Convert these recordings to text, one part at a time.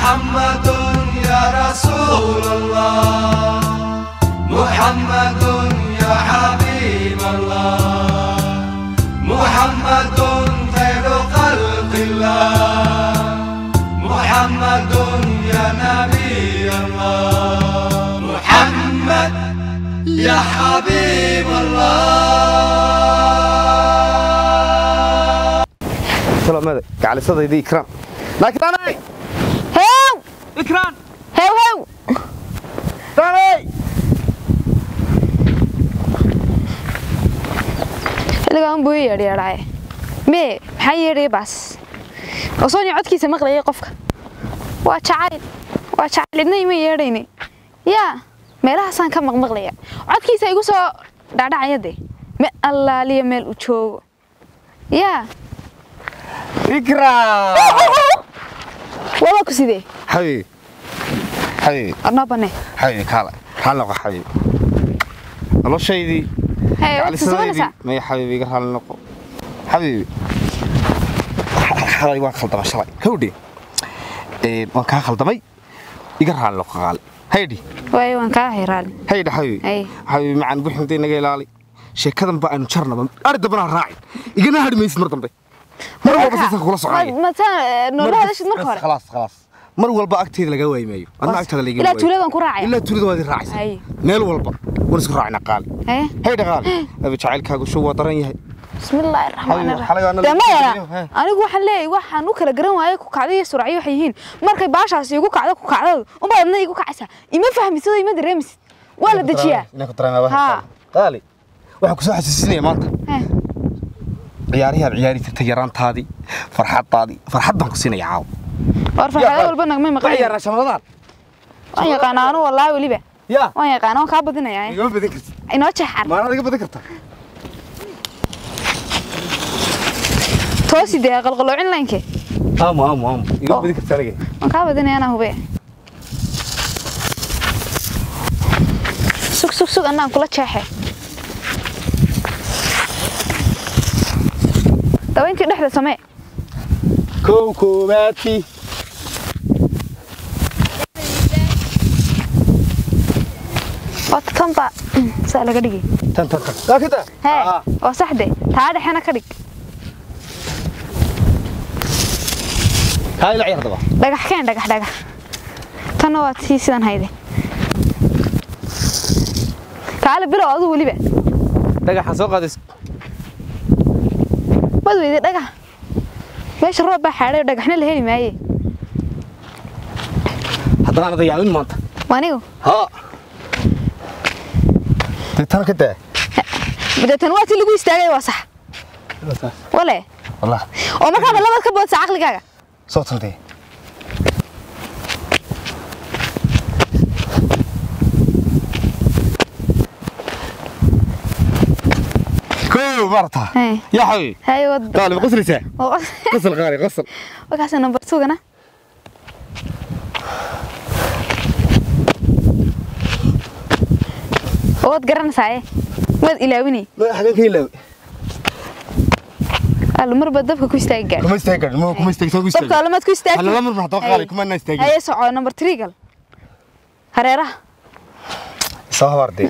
محمد يا رسول الله محمد يا حبيب الله محمد خير خلق الله محمد يا نبي الله محمد يا حبيب الله سلامة gacalisadaydii ikraan laakiin heew ikraan heew heew tanay xilligaan buu ii yeedhyeedhaaye mee maxaa yeedhaya baas osoonyo codkiisa maqlayay qofka waa jacayl waa jacayl cidna ima yeedhayne yaa meelahaasaan ka maqmaqlaya codkiisa igu soo dhacdhacaya dee me allaaliya meel u joogo yaa ikraan waba ku sidee xabiibi xabiibi arnoo banne xabiibi kaala raali noqo xabiibi noloshaydii hee waad susuganaysaa maya xabiibi iga raali noqo xabiibi xalay waan khaldamay shalay hawdhe waan kaa khaldamay iga raali noqo qaale haydhi waayo waan kaa hayraali haydha xabiibi Hay. xabiibi macaan buxinta naga ilaali sheekadan ba aynu jarnaba ari dambana ha raacin igana hadhi maysid mar dambe mar walba saasa kula soconaya mataa noola hadashid marka hore khalaas khalaas mar walba agteeda laga waayi maayo adna agtaada laga ilaa tuuladan ku raacaya ilaa tuulada waad i raacaysa Hay. meel walba waan isku raacina qaali hee hay dhaqaali abi jacaylkaagu show waa daran yahay bismillaahi raxmaani Xalay- xalay waa raxiim nala- dee mayana Hee. anigu waxaan leeyahay waxaan u kala garan waayay ku kacdo iyo suracyo waxay yihiin markay baashaasi igu kacdo ku kacdadu unbaa adna igu kacaysaa ima fahmisid oo ima dareemisid waa la dejiyaa inaan ku dareemaa Haa. qaali waxaan kusoo xasuusinaya maanta Hee. ciyaarihi aad ciyaari jirtay yaraantaadii farxadaadii farxad baan ku siinaya caawa war farxado walba nagmay ma maqan ciyaarnaa shamadaan waan yaqaanaa anu wallaahi weliba yaa waan yaqaana waan kaa badinayaa igama badin kartid inoo jeexan maanaad iga badin kartaa toosi dee qalqaloocin laynke aamu aamu aamu igama Oh. badin kartaa aniga waan kaa badinaya anaa hube sug sug sug annaan kula jeexe dabayntii dhexda samee kow koowaadkii wata tanba saa laga dhigi tan tan tan waa kada hee waa saxde taa dhexena ka dhig kaa ila ciyaar daba dhagax keen dhagax dhagax tanna waa tii sidan hayde kaale bilow aduu weliba dhagaxaan soo qaadays mad weyde dhagax meesha roob baa xaadhay oo dhagaxna la heli maaye haddana anada yaabin maanta waa anigu haa dee tan ka daa deetan waa tii lagu istaagay waa sax wale wallah oo markaaba labad ka boodsa caqligaaga soo tantee kow maarata Hey. yaa xabiib hay wad qaali ma qoslaysaa qosol qaali qosol wakaasa number tugana waad garanaysaa waad ilaawini ma xageen ka ilaawi allo marba dabka ku istaagi gaadh kuma istaagi karin ma kuma istaagi soo ku dabka istaagi alamaad ku istaagi Halla lamar baa haddaba qaali kuma na istaagin. haye soco number three gal hareeraha soo habaardee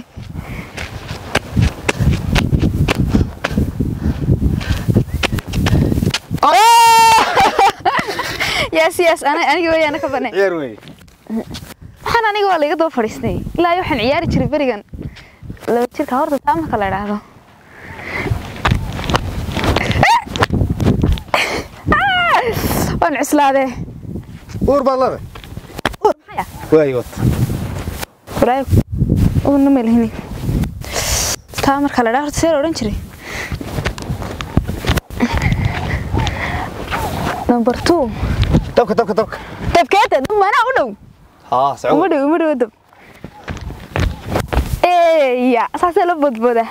yes yes ana- aniga weeyaana ka banay ciyaar wey waxaan aniga waa laiga daba fadhiistay ilaa iyo waxaan ciyaari jiray berigan laba jirka horta taa marka la idhaahdo waan cuslaadee uur baad leedahay Uur maxaya waay wata waraayo uurna ma lihini taa marka la idhaahdo horta see la odhan jiray number two dabka dabka dabka dabkeeta dab manaa u dhow haa uma socod dhow uma dhow dab eya saasee la boodbooda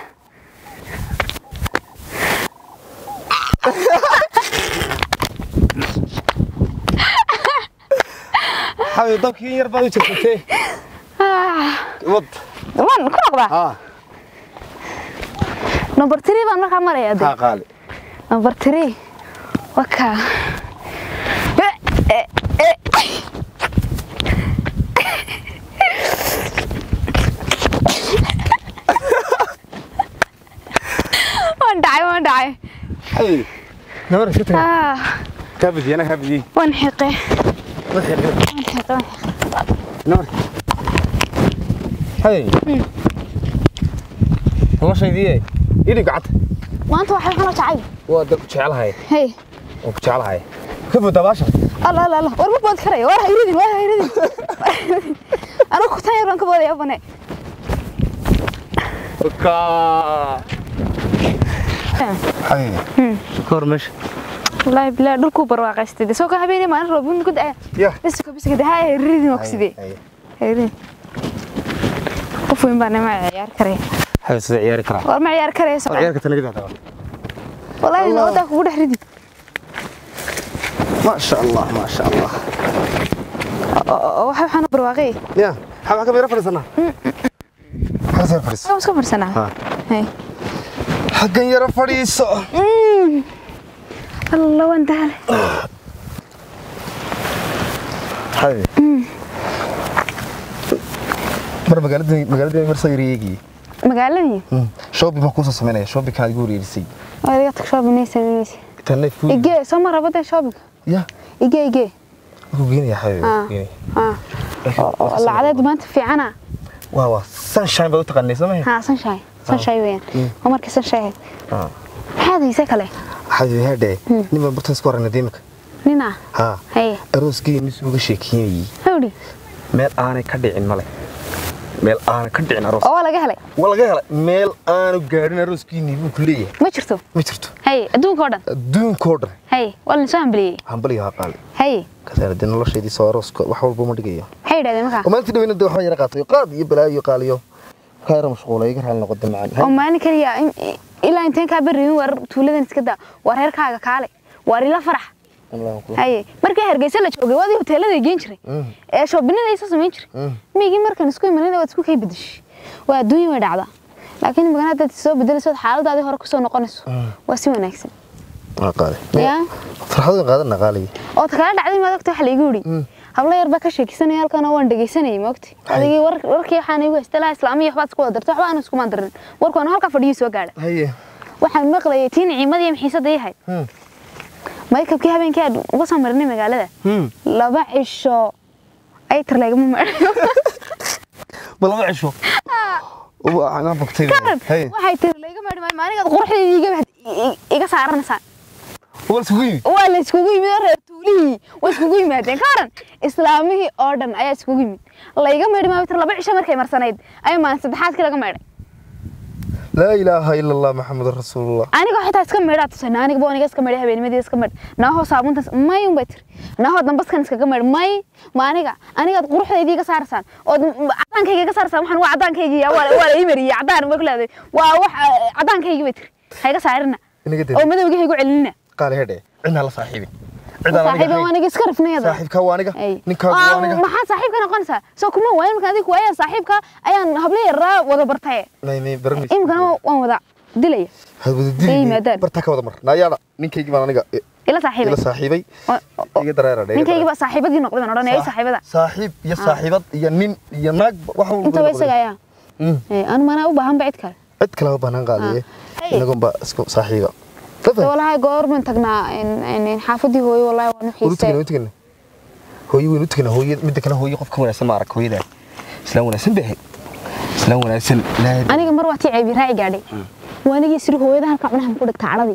xabiib dabkii in yar baad u jirtay wad waan ku noqdaa haa number three baan markaa maraya de haa qaali number three waka waan dhacay Hey. Nabar iska taga. ah Ka bidi ana ka bidi. waan xiqe Ma xirxir. waan xiqe waan xiqe Nabar. Hey. Noloshaydii idhi gacanta. maanta waxay xuna jacay Waa dad jecelahay. hey Oo ku jecelahay. Ka bada baasha. alla alla alla war ma bood karaya war hayridin war hayridin anigu kutan yar baan ka boodaya bane Ka. Hey. Kor mesh. wallaahi bilaa dhulkuu barwaaqaystay de soo ka habeenay maalin roobin ku da'aya Ya. biska biska de haa hayridin waa kusidee hayridin qof weyn baa nima ciyaar karaya Hay sida ciyaari kara. war ma ciyaar karaya soo Ciyaarka tan gadaada. wallaahi nawadaa kugu dhex ridi Ma sha Allah, ma sha Allah. waxa waxaan barwaaqay Ya. Xaba ka meera fadhiisana. Xaba sar fadhiis. waan iska farsanaa Ha. hey Xaggan yara fadhiiso. alla waan daale Hay. Mar magaalada magaalada mar sayriyeegi. magaaladii Shopping ma ku soo sameynaya shopping ka ugu reerisay. waa iga tag shopping sameynaysa Tan food. igee soo ma rabada shopping Ya. igee igee Ku geenaya hay. Ah. ah lacadeed maanta fiicana Waa waa sunshine baa u taqaanay sameey. ها سنشاي سنشاي وين عمرك سنشاي Ah. هذا يسكله Hay hade. Nima bartan isku aragna deemka. نينا Ha. هي Arooskii nis uga sheekeeyay. هودي Meel aanay ka dhicin male. Meel aanay ka dhicin aroos. oo laga helay Waa laga helay meel aanu gaadhin arooskii nibu ku leeyahay. ma jirto Ma jirto. hay adduunka oo dhan Adduunkoo dhan. hay wala soo hambaliyay Hambaliga ha qaali. hay Kasaarada nolosheedii soo arooska wax walba ma dhigayo. hay yidhahdeen markaa oo maalintii dhaweyna waxba yara qaatay qaad iyo balaayo iyo qaaliyo ka yara mashquulay iga raali noqoda macaan oo maalin kaliya in- ilaa inteen kaa beriyin war tuuladan iska daa war reerkaaga kaale war ila farax hay markii hargeysa la joogay waadii hoteelada geen jiray ee shoobinada isa samayn jiray miyigii markan isku imanayna waad isku kay bedeshay waa adduunya way dhacdaa laakiin magana haddaad soo bedelayso xaaladaadii hore kusoo noqonayso waa si wanaagsan waa qaali yaa farxad qaadana qaali oo takala dhacday maad ogta waxa la igu yidhi hablo yar baa ka sheekisanaya halkan oo waan dhegaysanayay maogti adigii war- warkii waxaan igu haysta laha islaamiya waxbaad isku wada dartay waxba aan iskumaan darin warkaan halkaa fadhiyii soo gaadha haye waxaan maqlayay tii niciimada iyo maxiisadda yahay maykabkii habeenkii aan uga soo marinay magaalada laba cisho ay tar lagama maadhayo balaba cisho waa ana bogtay haye waxay tiri layga maadhi maayo maanigaad quruxdeedii iga- iga saaranaysaa wal sugu yimi waa la iskugu yimid oo reer tuulihii way iskugu yimaadeen ka waran islaamihii oo dhan ayaa iskugu yimid layga meedhi maayo tir laba cisho markay marsanayd ayaa maalin saddexaadkii laga meedhay laa ilaaha ila allah maxamed rasuulullah aniga xitaa iska meedhaa tusay aniga aniga iska meedhay habeennimadii iska meedh naahoo saabuntaas may un bay tiri naahoo dambaskan iskaga meedh may ma aniga anigaad quruxdaydii iga saaraysaan ood cadaankayga iga saaraysaan waxaan waa cadaankaygi waa la ii mariyey cadaan bay ku leedahay waa wax cadaankaygi bay tiri ha iga saarina inaga oo madowga ha igu celinina qaali hedhe cidna la saaxiibin cidaan saaxiiba waa aniga iska rifnayada saaxiibka waa aniga Ay. ninkaagu waa Ah, aniga maxaa saaxiibka noqonaysaa soo kuma waayo markaan adiga waayaan saaxiibka ayaan hablo yaraa wada bartay may may baran imikana waan wada dilaya had wada Ay, dili maadaan. barta ka wada mar naayaada ninkaygii baan aniga i- ila saaxiibay ila saaxiibay Oo- oo- iga dareera dhe ninkaygiiba saaxiibadii noqday baan odhanaya ay saaxiibada saaxiib iyo saaxiibad iyo nin iyo naag wax walba inta way isaga ayaa Mm. anu manaa u baahan ba cid kale cid kale u baahnaan qaadiye Hey. inagoon baa isku saaxiiba Dee Tafay. walahi goor baan tagnaa in- in- in xaafadii hooyo wallahi waan u Waynu xiisay tagna, waynu tagna. hooyo waynu tagna hooyo midda kale hooyo qofka wanaagsan ma arag hooyadaa islaan wanaagsan bay ahayd islaan wanaagsan laa aniga mar waa tii ceebi raaci gaadhay waa anigii siri hooyada halka cunaha ku dhigta cadhadii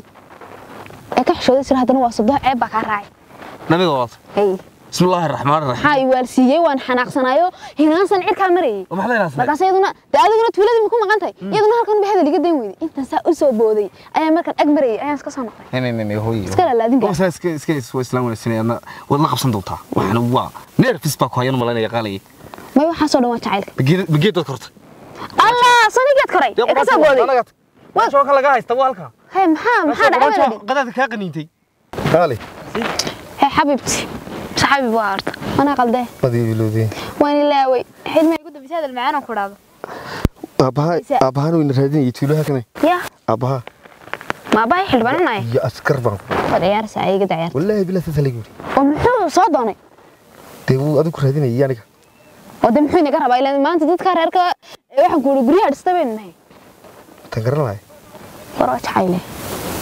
ee ka xishooday sir haddana waa sodoh ceeb baa kaa raacay nabiga waad hey bismi illaahi raxmaan raxiim maxaa i waalsiiyey waan xanaaqsanaayo hinaasan cirkaa marayay oo maxaa la yidhahdaa markaas iyaduna dee adiguna tuuladii ma ku maqan tahay iyaduna halkan ba hadal iga dayn weyday intaan saa u soo booday ayaa markaan ag marayay ayaan iska soo noqday may may may may hooyo Iska laalaadin gaar. oo saa iska iska is- waa islaan wanaagsan adna waad la qabsan doontaa waxana waa nerfis baa ku hayan malaynaya qaalayay may waxaasoo dhan waa jacaylka bageed bageed dad korta allah sonigeed koray ee ka soo booday waa shooka laga haysta waa halka hey maxaa maxaa dhacay weladhi qadaadka kaa qaniintay qaali hey xabibti mase xabib waa horta manaa qaldee madii bilowdeen waan ilaaway xilma igu dambisay hadal macaan oo ku dhahdo aabaha Isa- aabahan wayna raadinayay tuulaha kana ya aabaha ma abahay xildhibaananahay iyo askar baan ku waad ciyaaraysaa ayaga daciyaar wallaahi bilaa saas lagu yiri oo muxuu soo doonay dee wuu adigu raadinayay aniga oo de muxuu inaga rabaa ilaan maanta dadka reerka ee waxaan ku ihi guryaha dhista baynu nahay tan garan lahay war waa jacayle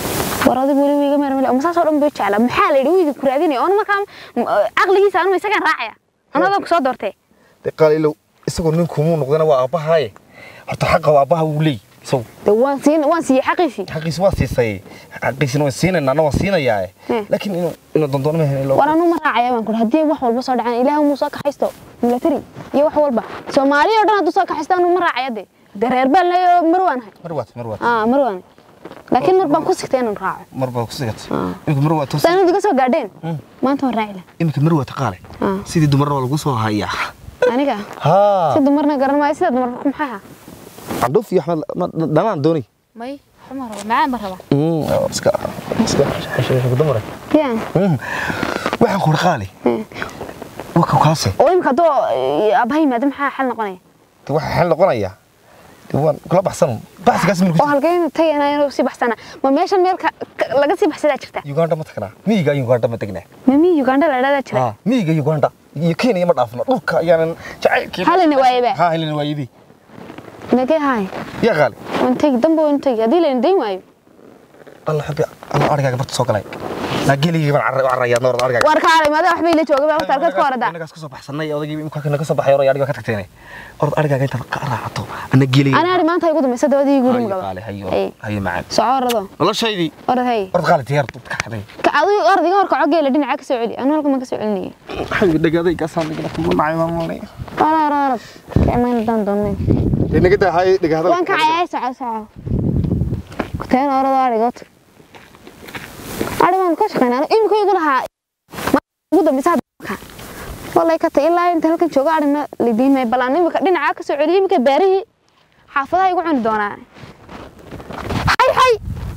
war adigu weli wiiga meermale ama saasoo dhan buu jeclaa maxaa la yidhi wuu idinku raadinaya oona markaa m- caqligiisa anuma isagaan raacaya anadoo ku soo doortee dee qaalilow isagoo ninkumuu noqdana waa aabbahaaye horta xaqa waa aabbaha wuu leey isagu de waan siin waan siiyey xaqiisii xaqiisi waa siisay xaqiisina waan siinaynaa ana waan siinayaa Hmm. laakiin inuu inuu dandoon ma helin war anuu ma raacaya baan kuri haddii wax walba soo dhacaan ilaahu muu soo kaxaysto milatari iyo wax walba soomaaliya oo dhan hadduu soo kaxaysto anuu ma raacaya de de reer baan leeyo marwaanahay marwaad marwaad aa marwaanahay laakiin mar baan ku sigtay inaan raaco mar baad ku sigatay Ah. imika marwaad toos saanad iga soo gaadheen maanta waan raaci lahaa imika marwaad taqaale Ah. sidii dumarna waa lagu soo hayaa aniga haa si dumarna garan maayo sida dumarka ku maxaa candhuuf iyo axmed ma- dhanaan dooni may xuma raba macaan ba raba iska iska xesheesha dumare yaa waxaan ku qaali waka kaase oo imika hadduu aabbaha yimaado maxaa xal noqonaya de waxa xal noqonayaa de waan kula baxsan baxsigaas oo milku halkeen tagayna inuu sii baxsana ma meeshan meel ka- ka- laga sii baxsadaa jirta uganda ma tagnaa miyiga uganda ma tagnaa mami uganda la dhahdaa jira haa miyiga uganda iyo kenya ma dhaafno dhulka ayaanan jacaylkii halina waayaba haa helina waayadii nagee haay yaa qaali waan tegi dambe waan tegi haddii layna dayn waayo alla xubbi alla arigaaga barta soo galay naa geligii baan carra- carrayaa noorad arigaaga war kaalay maada waxba ila jooga baa waqti halkaad ka horada inagaas ka soo baxsanay odagii imka naga soo baxay oray ariga ka tagteenay orad arigaaga intaad ka raacato ana geligii ana ari maanta igu dambaysa dabadii guri hayo mugaba qaali hayo Hey. hayo macaan soco orado noloshaydii orad hay orad qaali diyaar dubka xaday ka adigu orad iga horkaco geela dhinaca ka soo celi anu halka ma ka soo celinaya hayo dhagaaday gaasaan dhigana kugu nacay maamulay orad orad orad ka imaan daan doonay inaga daa hay dhagaadal waan ka cayay soco soco kuteen orad arigood ari waan ka shaqeynaa anu imika igu lahaa ma- ugu dambaysa hadda walay ka tay ilaa inta halkan jooga arina lidiin may balaan imika dhinaca ka soo celiyo imika beerihii xaafadaha igu cuni doonaan hay hay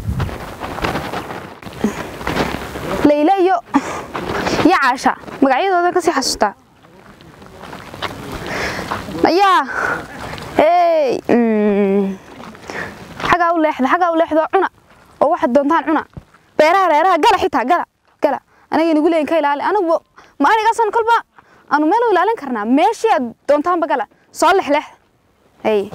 layla iyo iyo caasha magacyadooda kasii xasuustaa ayaa hey mm, xagaa u leexda xagaa u leexdo cuna oo waxaad doontaan cuna beeraha reeraha gala xitaa gala gala aniga inagu leeyin ka ilaali anigu ma anigaasan kolba aanu meel u ilaalin karnaa meeshii aad doontaanba gala soo lexleex hey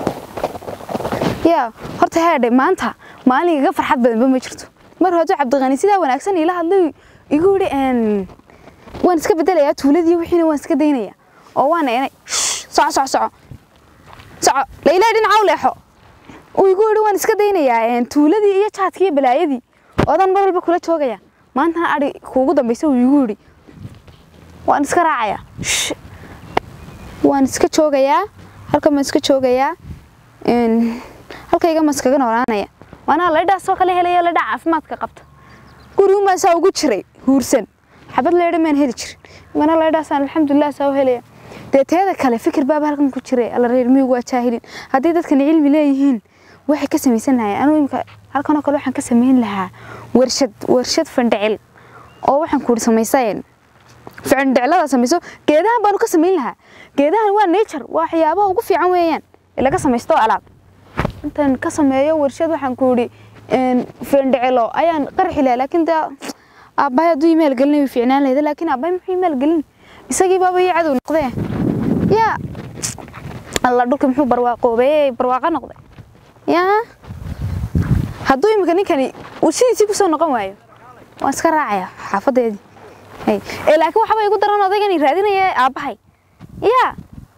yaa horta heedhe maanta maalin iga farxad badanba ma jirto mar hore cabdiqani sidaa wanaagsan ila hadlay igu yidhi een, waan iska bedelayaa tuuladii wixiina waan iska daynaya oo waan eenay soco soco soco soco layla dhinaca u leexo uu igu yidhi waan iska daynayaa een, tuuladii iyo jaadkii iyo balaayadii oodan mar walba kula joogaya maantana adhi kuugu dambaysa uu igu yidhi waan iska raacayaa Shh. waan iska joogayaa halkan baan iska joogayaa een, halkayga ma iskaga noolaanaya waana laydhaasoo kale helaya laydhaa caafimaadka qabta gurigu saa ugu jiray huursan xabad leydha maan heli jirin mana laydhaasaan alxamdulilah saa u helaya dee teeda kale fikir baaba halkan ku jiray alla reer miyigu waa jaahilin haddii dadkani cilmi leeyihiin waxay ka samaysan lahayen anuu imika halkanoo kale waxaan ka samayn lahaa warshad warshad fandhicil oo waxaan kuuri samaysayeen ficindhiclada samayso geedahan baanu ka samayn lahaa geedahan waa nature waa waxyaabaha ugu fiican weeyaan ee laga samaysto alaab intaan ka sameeyo warshad waxaan ku yidhi findhicilo ayaan qarxi lahaa laakiin dee aabbahay hadduu imail gelin way fiicnaan lahayda laakiin aabbahay muxuu imail gelin isagii baaba ii cadow noqdee yaa alla dhulka muxuu barwaaqoobay barwaaqa noqday yaa hadduu imika ninkani uu sidiisii kusoo noqon waayo waan iska raacaya xaafadeedii Hey. ee laakiin waxba igu daran odaygani raadinaya aabbahay yaa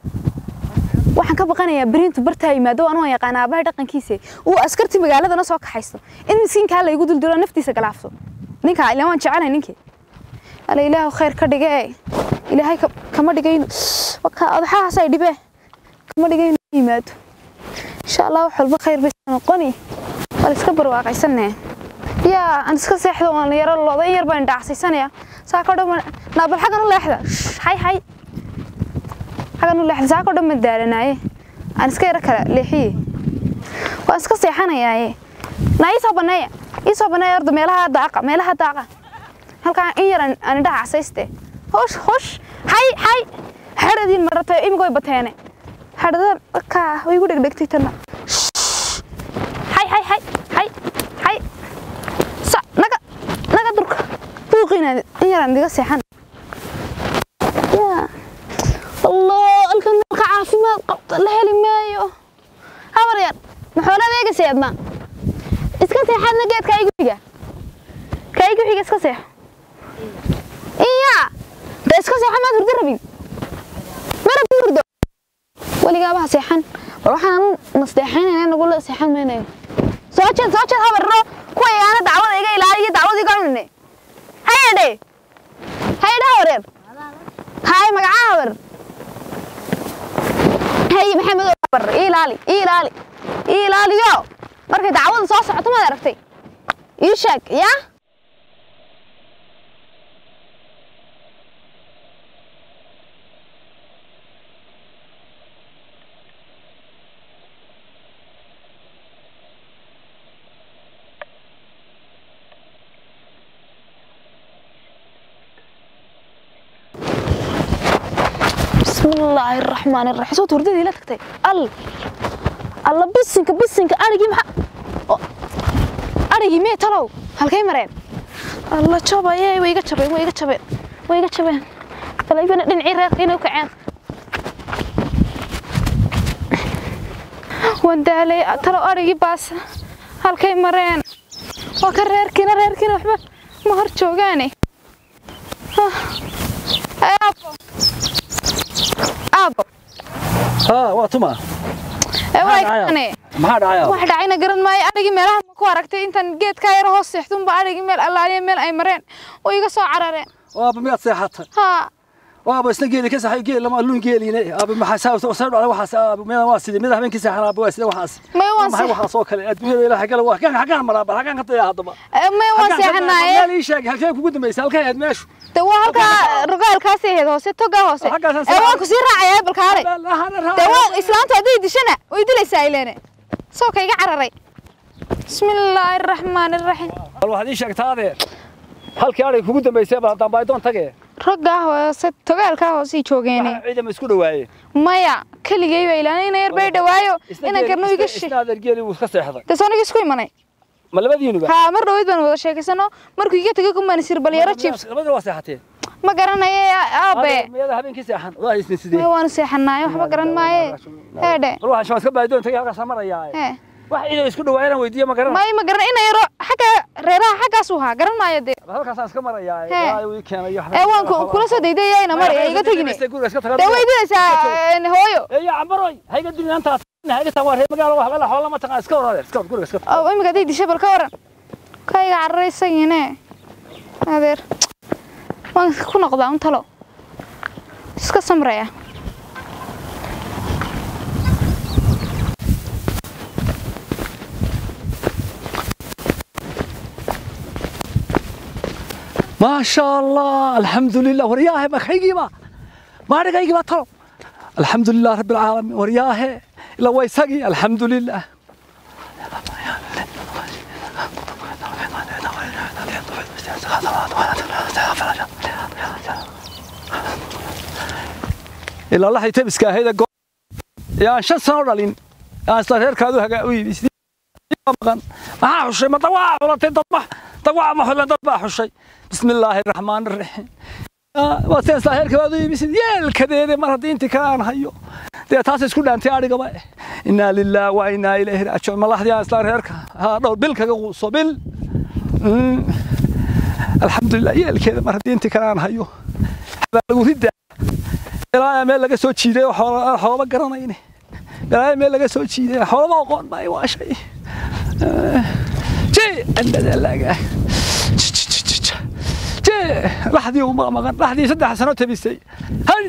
waxaan ka baqanayaa beriintu bartaa yimaado anuu aan yaqaan aabbahay dhaqankiisa uu askarti magaaladana soo kaxaysto in miskiinkaa laygu duldilo naftiisa galaafso ninkaa ilaan waan jecelay ninkii ala ilaahu khayr ka dhige ilaahay ka- kama dhigayno odaxahaas ay dhibee kama dhigayno yimaado insha allah wax walba khayr bay noqoni waa iska barwaaqaysanee yaa aan iska seexdo waan yaro looda in yar baan dhacsaysanaya saa ka dhan naabal xaggan u leexda Shh, hay hay xaggan u leexda saa ka dhan ma daalanaaye aan iska yaro kala leexiye waan iska seexanayaaye naa ii soo baneeya ii soo baneeya orda meelaha daaqa meelaha daaqa halkaan in yar aan aan indhaha casayste hosh hosh hay hay xadhadiin marata imika way bateene xadhada kaa way igu dhegdhegtay tanna Shh. hay hay hay hay hay sa naga naga durka buuqiina in yaraan diga seexan yaa allah halkan dalka caafimaad qabta la heli maayo habar yar maxoolad eegasay adna iska seexadna geedka igu dhiga wada seexan maynayo soo jeed soo jeed habarro kuwa igaana dacwada iga ilaaliyo dacwada iga cunine hayadhe hayadhe habareer hay magacaa habar hay maxamed oo habar ii ilaali ii ilaali ii ilaaliyo markay dacwada soo socoto maad aragtay ii sheeg yaa بسم الله الرحمن الرحيم صوت ورددي لا تكتي ال الله بسنك بسنك ارجي مح ارجي مي تلو halkay mareen الله jabay way iga jabeen way iga jabeen way iga jabeen talaybana dhinacii reerka inay u kaceen waan daalay talo arigii baas halkay mareen waa ka reerkiina reerkiina waxba ma hor joogaane aabo aabo ها واتما ee way dhacaya? kane maxaa dhacaya wax dhacayna garan maayo arigii meelaha ma ku aragtay intaan geedkaa yar hoos seexdunba arigii meel allaaliya meel ay mareen oo iga soo carareen waaba miyaad seexatay haa waaba isna geeli ka saxay geel lama luun geeliine aaba maxaa saa soo dhacay waxaas aaba meel waa sidii mid habeenkii seexan aaba waa sidii waxaas may waan maxay seex- waxaas oo kale adduunyada ilaahay gala waa kan xagaan maraa bal xagaan ka taya hadaba ee, may waan seexanaaye meel ii sheeg halkee kugu dambaysay halkee aad meeshu de waa halkaa rogaalkaasi ahayd hoose togaa hoose Halkaasaan ee waan ku sii raacaya balkaale de waa islaantu hadday dishana way dilaysaa ileene soo ka iga cararay bismillaahi araxmaani araxiim bal waxaad ii sheegtaa adee halkii arig kugu dambaysay bal haddaan baaydoon tage raggaa hoose togaalkaa hoosey joogeene ciidama isku dhawaayeen maya keligay baa ilaanay ina yar bay dhawaayo inaan garno iga shi isna adeer geeli wuu iska seexday de sooniga isku imanay ma labadiinuba haa mar dhaweyd baan wada sheekaysano markuu iga tegay kumaan isir bal yaro jibs labadina waa seexateen ma garanaye aabe miyada habeenkii seexan waa isna sidee may waanu seexanaaye waxba garan maaye heedhe bal waxaan shabaska baaydoon tagay halkaas marayaa hee wax ciidan isku dhawaayana weydiiyo ma garan may ma garan ina yaro xagga reeraha xaggaas uu haa garan maayo dee halkaasaan iska marayaa Hee. ilaahay uu ii keenay iyo ee waan ku- kula soo daydaya ina mari ee iga tegine guriga iska tagaa dee way dilaysaa een, hooyo eeya cambaroy hayga dunyaantaas hayga taa waa reer magaalo wax la xoolo ma taqaan iska waraade iska guriga iska oo imika hadday disha bal ka waran ka iga cararaysayiine adeer waan ku noqdaa un talo iska samraya ما شاء الله الحمد لله ورياه ما خيجيبا ما رجعيبا ترى الحمد لله رب العالمين ورياه إلا ويسقي الحمد لله إلا الله يتبسك هذا جو يا شن سنة رالين يا أصلا كادو هجا وي maqan maxaa xushay ma dawaa xulatay dadba dawaa ma xulan dad baa xushay bismi illaahi raxmaan raxiim waa seen saaheerka waad u yimisid yeelkadeede mar haddii intii kale aan hayo dee taas isku dhaantay adhigaba eh innaa lillaah wa innaa ilayhi raajicuun malaxdii aan islaan reerka haa dhowr bil kaga quuso bil Mm. alxamdulilah yeelkeeda mar haddii intii kale aan hayo baa lagu ridda ilaa meel laga soo jiiday oo xoola xoolaba garanayne ilaa meel laga soo jiiday xoolaba aqoon baa waa shay جي عندنا لاقى جي لحظي ومغمغن لحظي سدح سنة تبيسي هل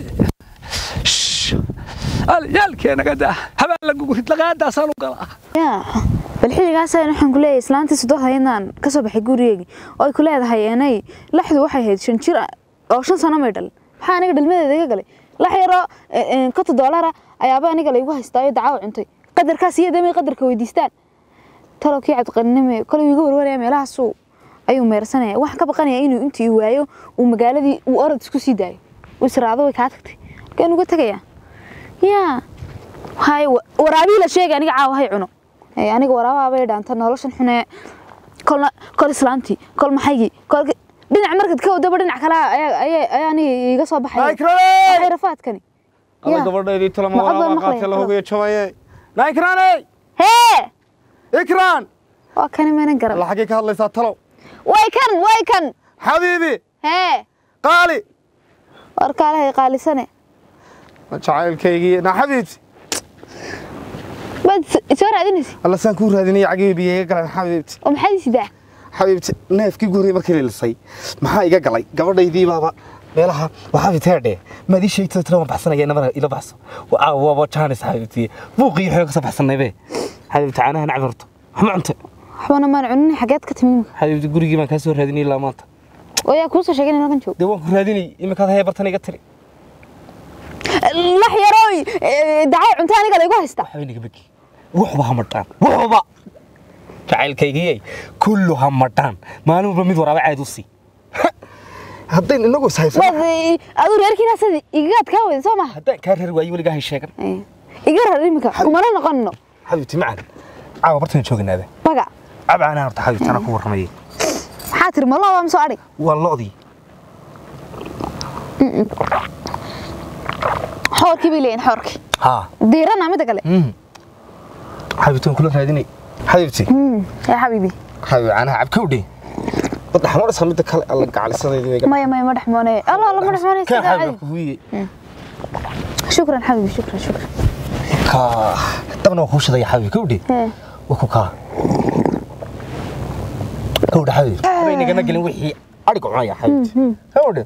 هل يالكي انا قد هبال لقو قلت لقاد سالو قلا yaa bal xilligaas ayaan waxaan ku leeyahay islaantii sodohda inaan ka soo baxay gurigeygii oo ay ku leedahay enay laxdu waxay ahayd shan jir ah oo shan sano may dhal maxaa aniga dhalmadeeda iga galay lax yaroo konton doolara ayaaba aniga laygu haystaayo dacaawo cuntay qadarkaas iyo damay qadarka weydiistaan talow kii cabdiqaninime kolay iga warwaraya meelahaasuu ayuu meersanaya waxaan ka baqanaya inuu intii ii waayo uu magaaladii uu orod isku sii daayo uu israado way kaa tagtay markaan uga tegaya yaa hay waraabii la sheegay aniga caawa hay cuno Ee, aniga waraabaabay dhaanta noloshan xune kolna kol islaantii kol maxaygii kol dhinac markad ka wadaba dhinac kale ayaa ayaa ayaa aniga iga soo baxaya waxay rafaadkani alla yaa. gabadhaydii Ma talama cod baan waraaba maqlaya, qaatay la halo. hogayo jabaye na ikraaney hee ikraan waa kani mana garan alla xaggee ka hadlaysaa talow way kan way kan xabiibi hee qaali warkaalahay qaalisane jacaylkaygii na xabiibti baad is- soo raadinaysa alla saan kuu raadinaya cagihii biyo iga galeen xabiibti oo maxaad isidaa xabiibti neefkii ugu horreeyay markii la lisay maxaa iga galay gabadhaydii baaba meelaha waxaa fiteedhe maad ii sheegtay tira waan baxsanaya nabada ila baxso waa waaba jaanis xabiibti buuqii xoog ka soo baxsanaybe xabiibti caanahan cabirto waxma cunta waxbana maan cunin xageed ka timid xabiibti gurigii baan kaa soo raadinay ilaa maanta oo yaa kuu soo sheegay in halkan joogo dee waan ku raadinay iminkaad haya bartan iga tiri lax yarooy dacay cunto aniga laygu haysta waxba inaga begi wuxuba ha madhaan wuxuba jacaylkaygiyay kullu ha madhaan maalin walba mid waraaba caad u sii haddayn inagu is haysano waad aduu reerkiina sida igagaad kaa wada soo maha haddaan kaa reer waayo weligaa hay sheegan iga rar iminka kumana noqonno xabiibti macan caawa bartan jooganaada baga cabcaanaa horta xabiibti anaa ku warramayay maxaa tiri malo waa masoo adhig waa lo'dii xoorkii bay leeyihin xoorkii haa diirana midda kale xabiibti waan kula raadinay xabiibti yaa xabiibi xabiib caanaha cabkowdhe wadda xamarasa midda kale alla gacalisadeedii maya maya ma dhexmoonay alla alla ma dhexmoonay kan sida xabiib caadi ku huuyey shukran xabiibi shukran shukran ka dabna waa kuu shidaya xabiib kowdhe Hee. waa ku kaa kowdhe xabiib baynagana gelin wixii adhiga cunaya xabiibti kowdhe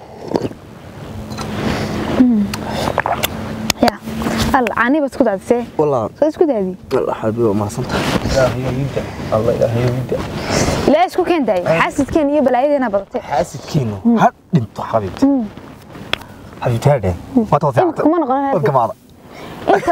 ya alla caani baad isku daadisee والله soo isku daadi الله حبيبي ما صنت إلهي يبدأ الله إلهي يبدأ ilaa isku keentaay xaasidkeen iyo balaayadeena badatay حاسد كينو هاد انتو حبيبتي حبيبتي هذا ما توفي إمك كمان غنى هذا. كمان inta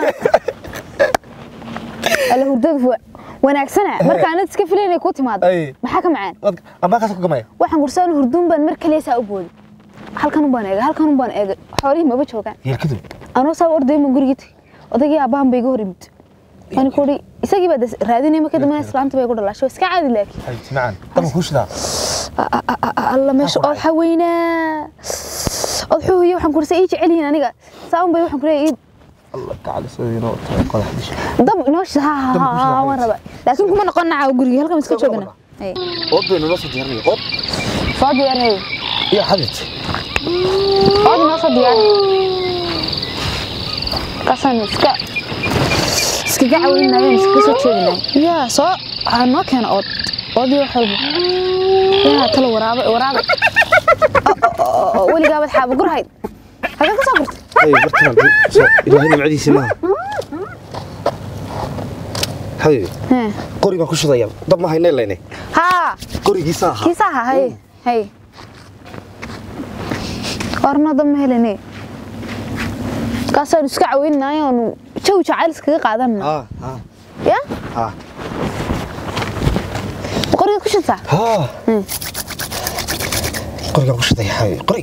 alla hurdadu wa- wanaagsana marka aanad iska filayn inay kuu timaado Ay. maxaa ka macaan أما كاسو كمان waxaan gursaan hurduun baan mar kaliya saa u booday halkan un baan eegay halkan un baan eegay xoolihii maba joogaan يركضوا anoo saa orday ma gurigii tagay odaygii aabbahan bay iga hor yimid ani ku uri isagii baa des- raadinay marka dambena islaanta bay ku dhalashay waa iska caadi laakiin حبيبتي معنا طبعا كوش ذا A- a- a- a- alla meesha ood xaweynaa ood xuhuyo waxaan kursa ii jecel yihiin aniga saa un bay waxaan kuleeyahay ii الله تعالى سوي نوت قال حدش dab inoo shida ha ha Dab ha ku shida, ha waan xaweys. rabaa laakiin kuma noqon nacaa guriga halkan iska Dab joogana ku Ay, قط بين النص جهرني قط soo diyaarhay يا حبيبتي ood inoo soo diyaar kaasaan iska iskaga caweynayeen iskaga soo jeedinay yaa soo ha noo keena ood oodii wax walba yaa talo waraaba waraaba weligaabad xaaba gurhayd hagee ka soo gurtay اي برتنا الهي معدي سماها حبيبي Hee. قري ما كوش ذا طب ما هي نيليني haa قري جيساها kiisaha hay hay warnada ma helane kaasaan iska caweynay oonu jaw jacayl iskaga qaadanna ها ها ya ها qorigaad ku shantaa ها Hmm. قري ما كوش ذا يا حبيبي قري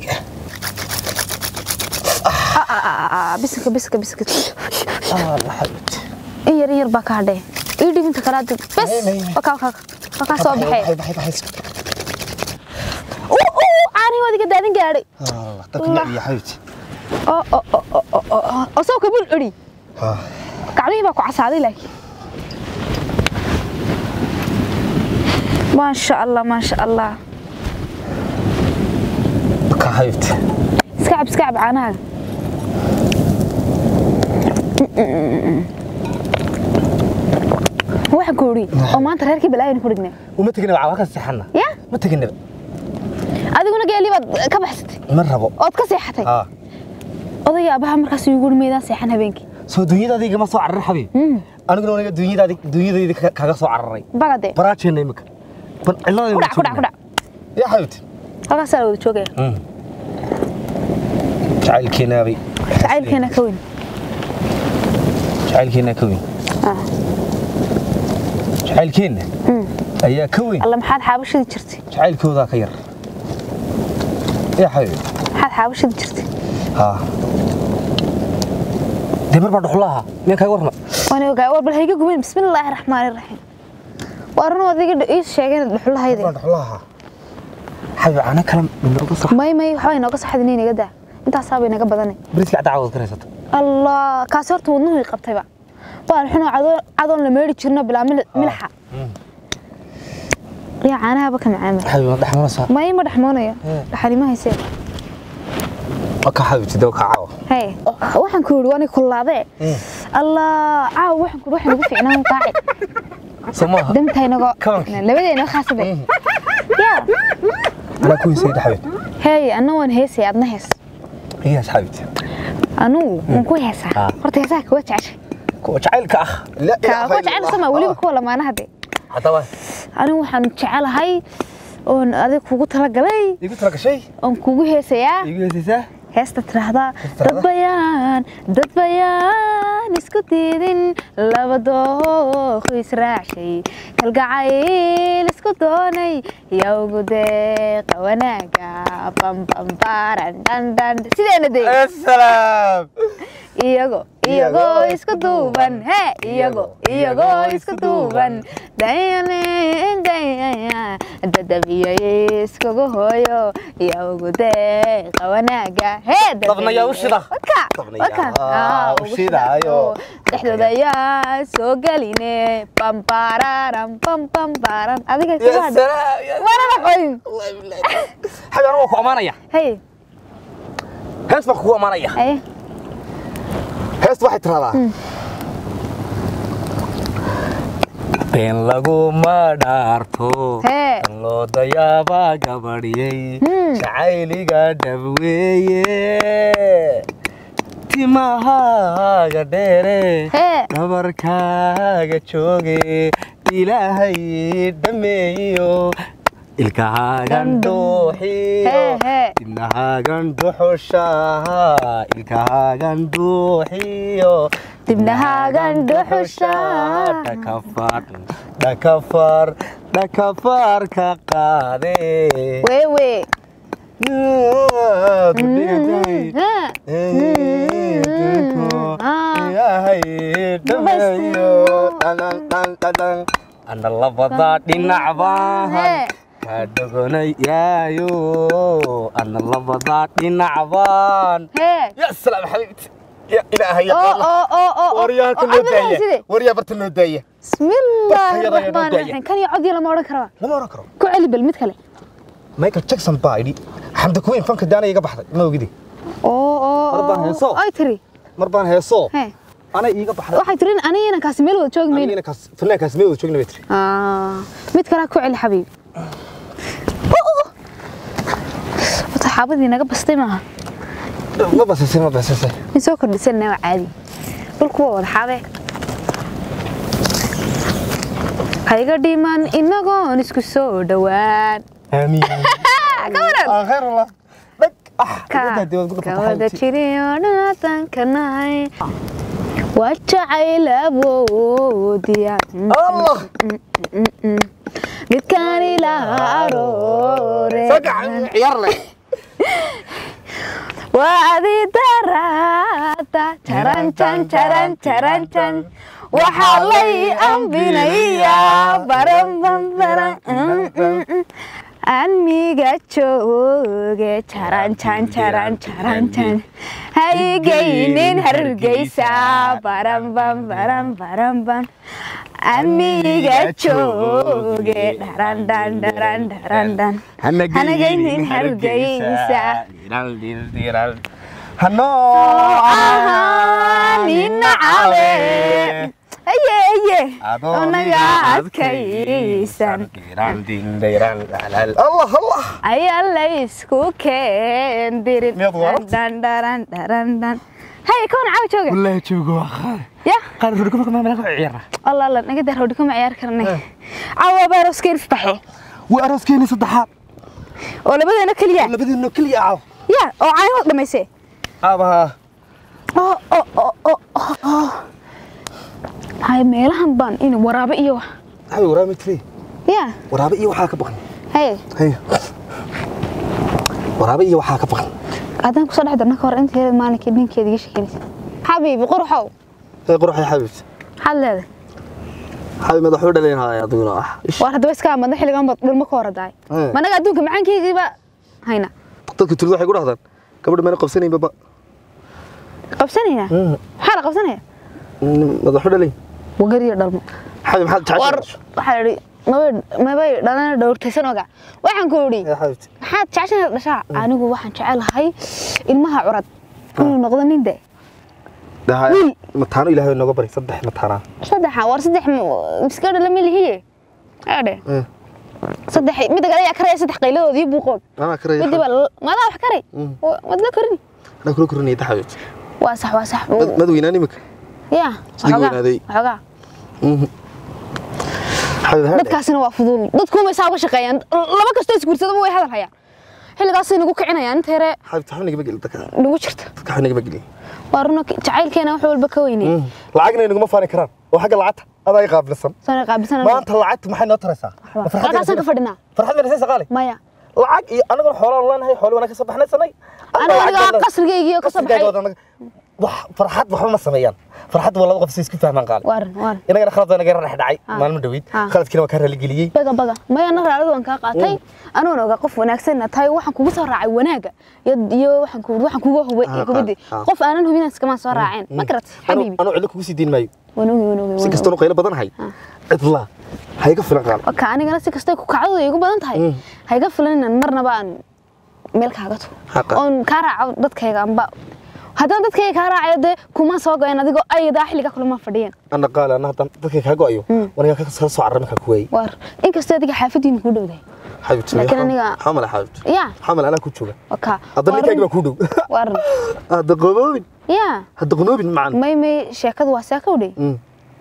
bisinka bisinka bisinka اه حبيبتي in yar in yar baa ka hadhee ii dhibinta kalaad bes May, may, may. wakaa wakaa wakaa soo baxee بحي بحي بحي uu uu caanii waad iga daadin gaadhay الله تكلم يا حبيبتي oo oo oo oo oo oo oo soo kabul eri ها gacmihii baa ku casaaday laakiin maasha allah maasha allah بكا حبيبتي iska cab iska cab caanaha waxaan ku uri oo maanta reerkii balaayan ku dhignay وما تجنب على وقت سحنا ya ما تجنب adiguna geelii baad ka baxsatay مرة بو ood ka seexatay ها odayga abaha markaas igu uri meydaan seexan habeenkii سو دنيا دي ما سو عرر حبيبي انا قلنا انا دنيا دي دنيا دي كاغا سو عرري bagade براجينا يمك بن علاده kudhac kudhac kudhac يا حبيبتي halkaasaa la wada joogaya امم جعل كينابي jacaylkeena ka weyn جعل كينا كوين Ah. جعل كينا ايا كوين alla maxaad xaabashadii jirtay جعل كودا كير يا حبيبي maxaad xaabashadii jirtay ها دي مربع دخلها مين كاي ورنا waan ogaa war bal hayga gumin bismillaahi raxmaani raxiim waa run adiga ii sheegeen dhuxulahayda مربع دخلها حبيبي انا كلام من اوغا صح may may waxbaa inooga saxdin inaga daa intaasaaba inaga badanay بريسك عدعوه كريسات allah kaasi horta wadnuhu i qabtayba baan xunoo cadoon la meeri jirno bilaa mil- milxa yaa caanahaba ka macaama حبيبي ما دحمنا صح may ma dhexmoonayo dhaxalima haysee وكا حبيبتي دوكا عاوه hey waxaan ku yidhi waani kullaadee allah caawa waxaan ku waxaan ugu fiicnaan qaaci soo maaha damtaynago Kabankii. labadeena khaasade yaa anaa ku heysay dhaxweed hey anna waan heesay adna hees iyo asxaabti anugu waan ku heesaa Ah. horta heesaha kuwa jeceshay kuwa jacaylka ah La ka ilaaha kuwa illa jecel Allah. sama weliba kuwa lamaanaha de haddaba anigu waxaan jecelahay oon adig kugu talagalay igu tala gashay oon kugu heesayaa igu heysaysaa heesta tiraahdaa Heesta dad tiraahdaa? bayaan dad bayaan isku diidin laba dooqo israacshay kalgacayl isku doonay yowgu deeqa wanaaga bambambaaran dhandhan sideena de asalaam iyago iyagoo isku duuban he iyago iyagoo isku duuban dayane dayaya dadabiyay iskugu hooyo yowgu deeqa wanaaga he Dabnayaa u shida. waka Dabnayaa waka u Ah, ugu shidaayo. shidaayo. dhexdooda ayaa soo geline bambararan bambambaran adiga ya kubaad salaam ya warana qoyn xabi anigu waa ku ammaanaya hey hees baan kugu ammaanaya hey heest waxay tiraahdaa been laguma dhaarto Hee. tan loo dayaabaa gabadhyay Hmm. jacayliga dhabweeye timahaaga dheere Hee. dhabarkaaga jooge ilaahay dhameeyo ilkahaagan dhuuxiyo Hee, hee. dibnahaagan dhuxushaha ilkahaagan dhuuxiyo Dibnahaagan dhuxusha. dhakafar dhakafar dhakafar ka qaade wewe ana labada dhinac baan Hee. ka dogonayaayo ana labada dhinac baan hee ya salaam xabiibti ya ilaahay oo oo oo oo waryaarka oo noo adiga daaya side waryaa barta noo daaya bismillaahi Barkayada ayaa noo raxmaani daaya. raxiim kan iyo cod iyo lama odhan karaba lama oran karo ku celi bal mid kale michael jackson baa idhi xamda kuweyn fanka daana iga baxday ma ogidi oo oo Mar baan heeso. ay tiri mar baan heesoo hee ana iiga baxday waxay tiri aniga inankaasi meel wada joogi mayno anigana kaas fanaankaas mee wada joogna bay tiri Ah, mid kale ku celi xabiibi wata xaabadii naga bastay maaha ma basasay ma basasay in soo kordhisanna waa caadi dhulku waa wada xaabee hayga dhiman inagoon isku soo dhowaan aamiin ka waran aan khayr wallah dhag ah ka intaa dibad ku ka dhufata wada xabiibti jiriyo dhaatanka nahay waa jacayl awoodiya allah midkaan ilaa aroore sagacan ciyaar leh waa adi daraada jaranjan jaran jaranjan waxaa lay ambinayaa baranbanbaran aniga jooge jaranjan jaran jaranjan haygaynin hargeysa baranbanbaran baranban aniga jooge dharandan dharan dharandan hanagaynin hargeysa hanoo nina cawe aye aye onaga adkaysan allah allah ayaa laysku keendirin Miyaad waarabtay? dhan dharan dharan dhan hay kawan caawa jooga wallahi joogo waa qaar ya qaar rurka marka maamala ku ciyaara allah allah naga daar hawdhi kuma ciyaar karnay caawa baaroskeyn faxe waa arooskeeni saddexaad oo labadeena keliya labadeeno keliya caaw ya oo caynhood dhamaysee aabaha oo oo oo oo oo oo hay meelahan baan in waraabe iyo wax hay waraabe tiri ya waraabe iyo waxaa ka baqan hay hay waraabe iyo waxaa ka baqan haddaan kusoo dhex darna ka hor inta yareed maalinkii ninkeeda iga sheekeynaysa xabiibi qurxow hay quruxay xabiibti maxaad leedahay xabiib madaxuu dhalayn haya adiguna ah ish waar haddaba iska amadna xilligan baad dhulmo ka hor daay Ee. managa adduunka macaankeygiiba hayna dadka tulid waxay ku dhahdaan gabadha mayna qabsanayn baba qabsanaynaa maxaa la qabsanaya madaxu dhalayn wagariyo dhalmo xabiib maxaad war jeceshahay waxaa idhi mabay mabay dhalana dhowrtaysan oga waxaan ku idhi Ya xabiibti maxaad jeceshahay dhashaa anigu waxaan jecelahay ilmaha curad inuu noqdo nin de wiil mataano ilaahay nooga bari saddex mataanaa saddexa war saddex miska dhala ma lihiye aadhe Eh. saddex midda kale ayaa karaya saddex qayladoodii buuqood anaa karaya midii baa la- maadaa wax karay madla karin anaa kula korinaya taxaweed waa sax waa sax madaweynaan imika ya Sidii weynaaday. waxoogaa xaweed haadhe dadkaasina waa fuduul dadkuuma isaa uga shaqeeyaan laba kastoo isguursadaba way hadal hayaan xilligaasay nagu kicinayaan inta yare xaweed taxaw nagama gelin dadka nagu jirta dadka xaweed nagama gelin waa runo jacaylkeena wax walba ka weynay lacagna naguma faani karaan oo xagga lacagta adaa i qaabilsan sana qaabilsana maanta lacagta maxay noo taraysaa Ma farxad halkaasaan ka yaraysa- fadhinaa farxad yaraysa saqaale maya lacag iyo anaguna xoolaan leenahay xoolo wanaa ka soo baxnaysanay aniga aniga qasrigaygii oo ka soo baxay wax farxad waxba ma sameeyaan farxad waa laba qof si isku fahmaan qaali waaran waaran inagana khalad baa naga dhex dhacay Ah. maalmo dhaweyd Ah. khaladkiina waa ka raaligeliyey baga baga maya na raalada waan kaa qaatay anuuna ogaa qof wanaagsanna tahay waxaan kugu soo raacay wanaaga iyo iyo waxaan ku waxaan kugu hubay Ah, hubadi ah, ah. qof aanan hubin iskama soo raaceen ma garat xabiibi anuu cidlo kugu sii diin maayo wanoogi wanoogi si kastoo qaylo badan hay cidla ha iga filan qaal waka anigana si kastay ku kacdadu igu badan tahay ha iga filan inaan marnaba aan meel kaaga tugo Haqa. oon kaa raaco dadkayga amba haddana dadkayga kaa raacayo dee kuma soo goyeen adigoo ayadaa xilliga kulama fadhiyeen ana qaali ana haddaan dadka kaa go-ayo waniga ka soo carra markaa ku waayey waar inkastoo adiga xaafadiina kuu dhowdahay xabiibti Laakiin aniga- xamala xabiibti ya xamal anaa ku jooga waka hadda ninkayga baa kuu dhow waaran hadda qoboobin ya hadda qonoobin macan may may sheekadu waa seeka udhay Mm.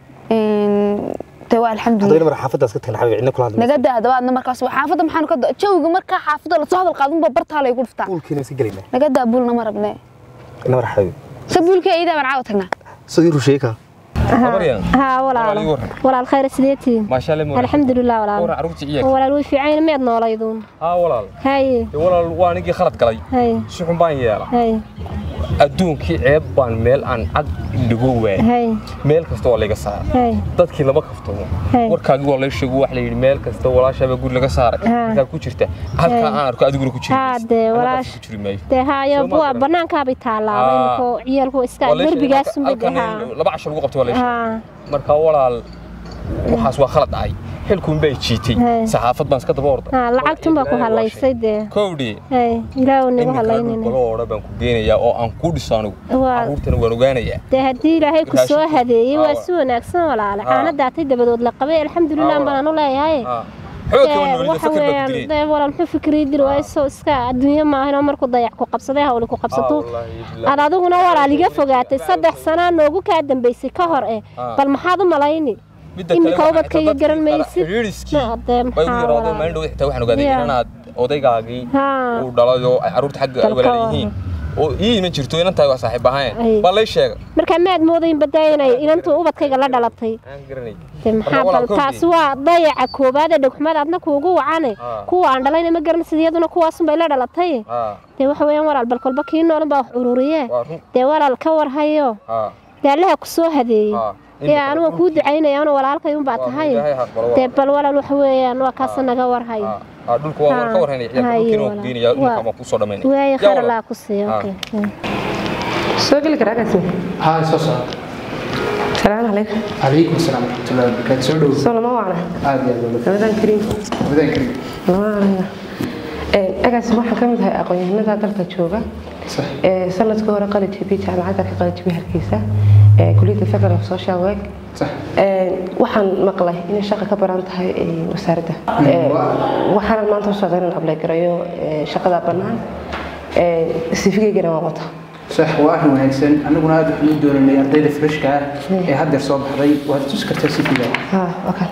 de waa haddayna alxamdulilah mar xaafadaas ka tagna xabiib cidna kula hadlaysa naga daa dabaadna markaas waa xaafadda maxaanu ka da- jawga markaa xaafadda lasoo hadal qaadunba bartaa laygu dhuftaa buulkiina iska gelaynaa naga daa buulna ma rabne ina mar xabiib se buulka iidaa baan caawa tagnaa sidii rusheeka مريم ها ولا Walaal ii waran. ولا الخير سيدتي ما شاء الله الحمد لله ورا ولا عروتي إياك ولا الوي في عين ميد نولايدون ها walaal هاي dee walaal waa ninkii khalad galay هاي si xun baan yeela هاي adduunkii ceeb baan meel aan cad dhigo waayay هاي meel kasta waa layga saaray هاي dadkii lama kaftamo Hey. warkaagii waa lay sheego wax la yidhi meel kasta walaashaaba guri laga saaray Ha. markaa ku jirta halkaa aan arko adiguna ku jiri Ha, maysid. dee, Anna walaash- ku jiri maayo dee haayo Soo ma buwa garan. banaankaabay taallaa Ah. inkoo ciyaalku iska Waa lay sheegay derbigaas halka- halkan unbay in laba cashar lagu qabtay waa lay sheegay haa markaa walaal waxaas waa khalad dhacay xilkuun bay jiitay Hey. saxaafad baan iska daba orday haa lacagtun baa ku hadlaysay dee kowdhi hay ilaahu nagu iminka hadlaynayna baloo odhan baan ku geenayaa oo aan ku dhiso anigu Waa. caruurtana waan ogaanayaa dee haddii ilaahay ku soo Raashinka. hadeeyey waa Ah. si wanaagsan walaale Ah. caana daatay dabadood la qabay alxamdulilah Ah, baan u leeyahay Ah. xoog kama Dee, noolida waxa fakir baa ku weeyaan dilay dee walaal muxuu fikrii dil waayo iska adduunyo maahan oo markuu dayac ku qabsaday hawli ku qabsato aad adiguna walaal iga fogaatay saddex sanaa noogu kaa dambaysay ka hor eh Ah. bal maxaad u malayni iminka ubadkayga garan maysid Ma, dee bay ugu maxaa yaraadeen walaal maalin dhow xitaa waxaan ogaaday Yeah. inaad odaygaagii Haa. uu dhalayo ay carruurta xagga Dalka walaal waa. yihiin oo ii iman jirto inantahay waa saaxiib ahayn Ay. baa lay sheegay markaa maad moodayn badaa inay inantuu ubadkayga la dhalatay aan garanay dee maxaa walaal bal kowdii. taasi waa dayaca koobaad ee dhegxumada adna kuugu wacane Ah. kuwa aan dhalayna ma garan sida iyaduna kuwaasunbay la dhalatay haa dee waxa weeyaan walaal bal kolba kii noolan baa wax ururiye waa run dee walaal ka warhayo haa dee allaha ku soo hadeeyey haa dee anuga kuu ducaynaya anu walaalkay unbaa Waa tahay ilaahay ha aqbalo, dee waa. bal walaal waxa weeyaan waa kaasa naga warhayo haa haa dhulka waa waan ka warhaynaya ciyaarka Haye, dhulkiina waan ku walaal. geenayaa dhulka Waa. waan kusoo dhamaynaya waaye Yaa khayr walaal. allaa ku siiya Ah. okay soo geli karaa kaasi ها سوسة salaamu calaykum عليكم السلام ورحمة الله وبركاته سودو soo lama wacna عادي يا دولة ramadan kariim بدأ كريم agaasi waxaan ka mid ahay aqoon-yahanada dalka jooga صح ee sanadkii hore qali jibi jaamacadda ka qali jibi hargeysa ee kulliyadda federal of social work صح Ee, waxaan maqlay inay shaqa ka baran tahay ee, wasaaradda Ee, waxaanan maanta u socda inaan ablay garayo ee, shaqada bannaan sifigeygana waan wata صح واحد وهيكسن أنا قلنا هذا حدود دون اللي أرضي فريش كا هذا صوب حضي وهذا تذكر تسيفي ده ها okay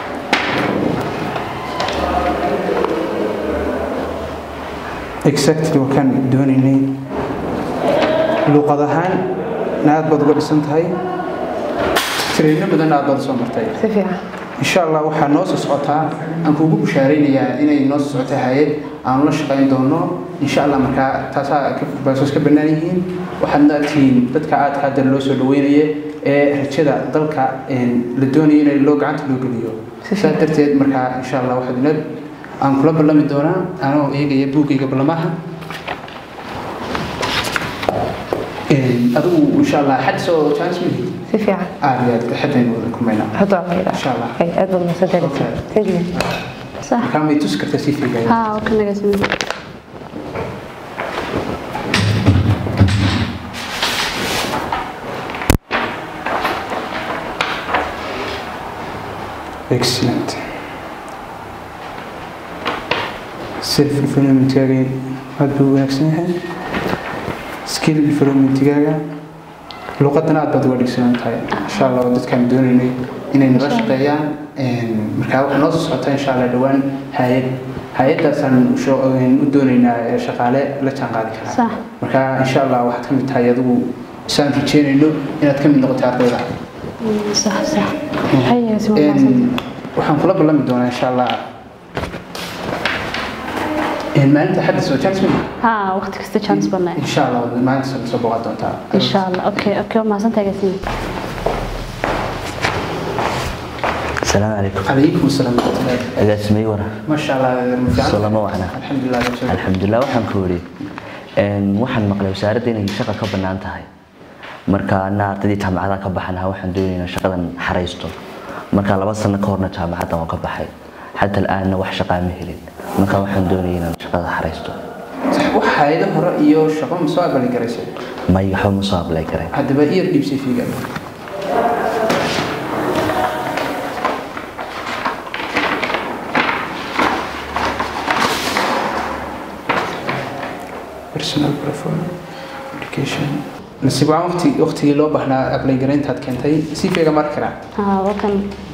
exactly وكان دون إني luqadahaan aad baad uga dhisan tahay tireyno badan aad baad soo martay si fiican insha allah waxaa noo soo socotaa aan kuugu bushaaraynayaa inay noo soo socota hay-ad aanu la shaqayn doono insha allah markaa taasaa baasoos ka bannaan yihiin waxaadna tihiin dadka aadka hadda loo soo dhaweynaya ee rajada dalka la doonaya in loo gacanta loo geliyo saa darteed markaa insha allah waxaad ina aan kula ballami doonaa anoo eegaya buuggayga ballamaha adigu insha allah xad soo chance mihi si fiican aad iyo aad xadaynu wada kulmaynaa hadda waa mayda insha allah okay aad baad mahadsantahay thank you صح markaa may tusi kartaa si fiigan ها وكنا قاسمين excellent self developmentkaaga aad buu wanaagsan yahay skill developmentkaaga luqadana aad baad uga dhigsanan tahay insha allah waa dadkaan doonaynay inay nala shaqeeyaan markaa waxaa noo soo socotaa insha allah dhowaan hay-ad hay-adaasaan usho- u doonaynaa ee shaqaale la jaanqaadi karaa Sax. marka insha allah waxaad ka mid tahay adigu saan rajeynayno inaad ka mid noqotay ardayda sax sax waxay si wanaagsan Een, waxaan kula ballami doonaa insha allah een, maalinta xadda soo chance ma ها وقت كست chance بنا insha allah maalinta soo soo boqon doontaa إن شاء الله أوكي أوكي ما سنت جالسين السلام عليكم calaykum asalaam waraxmatullahi agaasimay wara masha allah ma fiican salamo wacna alxamdulilah rabbil alxamdulilah waxaan ku wari waxaan maqlay wasaaradda inay shaqa ka bannaan tahay marka ana ardaydii jaamacadaha ka baxanaha waxaan doonaynaa shaqadan xaraysto marka laba sano ka horna jaamacaddan waan ka baxay xata al'aanna wax shaqaa ma helin marka waxaan doonaya inaan shaqada xaraysto wax hay'ado hore iyo shaqo ma soo aqbali garaysa may waxba ma soo ablay karay haddaba iyar dhiibsay fiiga personal profile education nasiib waan waqti waqtigii loo baahnaa ablay garayntaad keentay si fiiga mari karaa ها وكان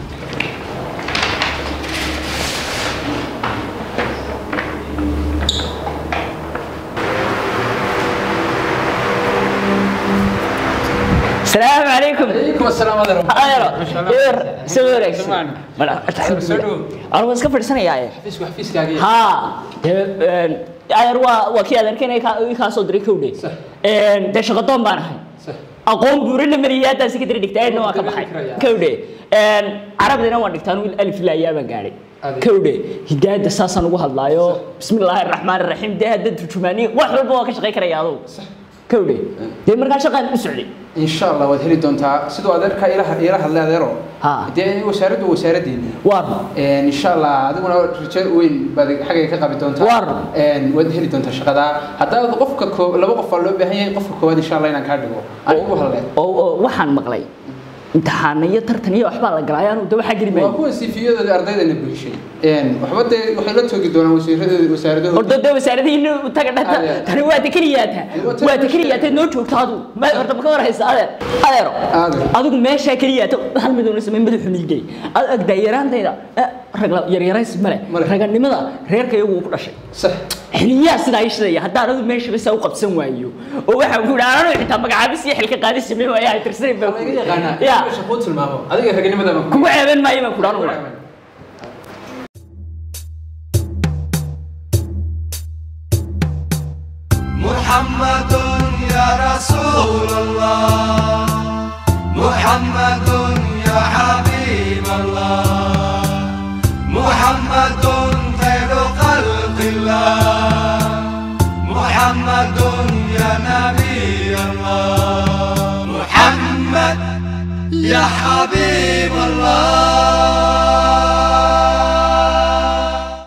السلام عليكم calaykum asalaam adeer adeero eer soo wareegsan Samaan. mala alxamdulilah anigu iska fadhisanayaaye xafiiska xafiiskaagii haa dee adeer waa waa kii adeerkeen kaa soo diray kowdhe dee shaqadoon baan ahay aqoon buurina mariyay haddaan secondary dhigtay aydna waan ka baxay kowdhe carabdina waan dhigtaan wiil alif ilaa yaa baan gaadhay kowdhe hidaayadda saasaan ugu hadlaayo bismi illaahi araxmaan araxiim dee hadda turjumaaniya wax walba waan ka shaqayn karaya adugu kowdhe dee markaa shaqaan u socday insha allah waad heli doontaa sidoo adeerka ila ila hadlay adeero Ha. dee wasaaraddu waa wasaaraddeeni waar insha allah adiguna rajo weyn baad xaggay ka qabi doontaa Waar. Een, waad heli doontaa shaqada haddaad qofka koo laba qof baa loo baahan yahay qofka koowaad insha allah inaan kaa dhigo anigu hadle oo oo waxaan maqlay imtixaano iyo tartan iyo waxbaa la galay anu de waxaa geli waa maayo kuwa sifiyadooda ardaydana buuxishay Een, waxba dee waxay la toogi doonaan wasiiradooda wasaaradahooda horta de wasaaradihiina taga dhata Adeer. tani waa tekeliyaata Waa waa tekeliyaata noo joogta adu ma horta ma ka warhaysa adeer adeero Adeer. adigu meeshaa keliyaata hal mid una samay madaxu niigay ad agdaa yaraantayda eh, rag la- yaryarays male Male. raganimada reerka iyagu uu ku dhashay sax xiliyaa sidaa ii shidaya haddaan adu meesha basa u qabsan waayo oo waxaan ku idhi ananu xitaa magacaabis iyo xilka qaadis samey waayo ay tirsanin baan ku laga yaqaanaa ya meesha kuu tilmaamo adiga raganimada ma kugu ceebeen maayo baan ku idhi anugu محمد يا رسول الله محمد يا حبيب الله محمد خير خلق الله محمد يا نبي الله محمد يا حبيب